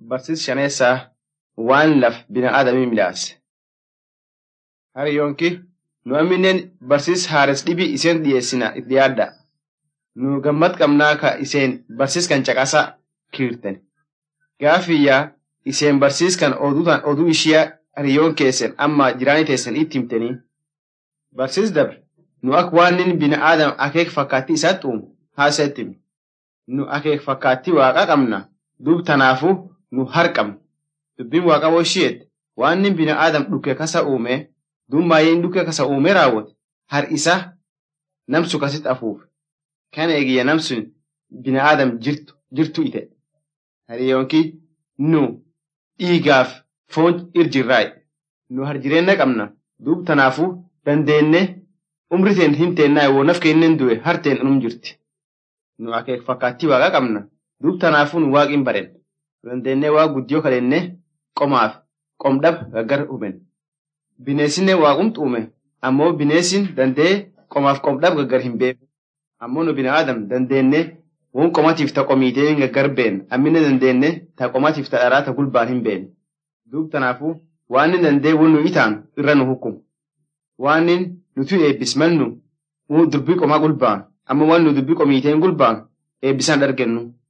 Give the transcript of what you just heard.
barsiis shaneessaa waan laf bina'aadamii midhaase. Hariyyoonki nu amminen barsiis haares dhibii iseen dhiyeessina itti yaadda. Nu gammad qabnaa ka iseen barsiis kan caqasaa kiirten. Gaafiyyaa iseen barsiis kan oduutaan oduu ishiyaa hariyyoon keessan amma jiraanii teessan itti himtanii. Barsiis dabre nu akka waan inni bina'aadam akeek fakkaattii isaatti uumu haasa'itti himi. Nu akeek fakkaattii waaqa qabna duub tanaafuu nu harqabna. Dubbiin waaqa ishiyeet waan inni bina'aadam dhukke kasa uume duub maayyeen dhukke kasa uume raawwate har isa namsu kasitti afuufe. Kana eegiyya namsun bina'aadam jirtu jirtu ite. Hariyyoonki nu dhiigaaf foon irjirraayi. Nu har jireenya qabna duub tanaafuu dandeenne umri teen hin teennaa woo naf keenya du'e harteen unum jirti. Nu akeek fakkaattii waaqa qabna duub tanaafuu nu waaqin baren. Dandeennee waa guddiyoo kadhenne qomaaf qomdhab gaggar huben. Bineessinne waaqumtu uume ammoo bineessin dandee qomaaf qomdhab gaggar hin beeku. Ammoo nu bina'aadam dandeenne woon qomatiif ta qomiitee gaggar been ammine dandeenne ta qomatiif ta dharaa ta gulbaan hin been. Duub tanaafuu waan inni dandee won nu itaan irra nu hukumu. Waan inni nuti eebbismannu dubbii qomaa gulbaan amma waan nu dubbii qomiiteen gulbaan eebbisaan argennu.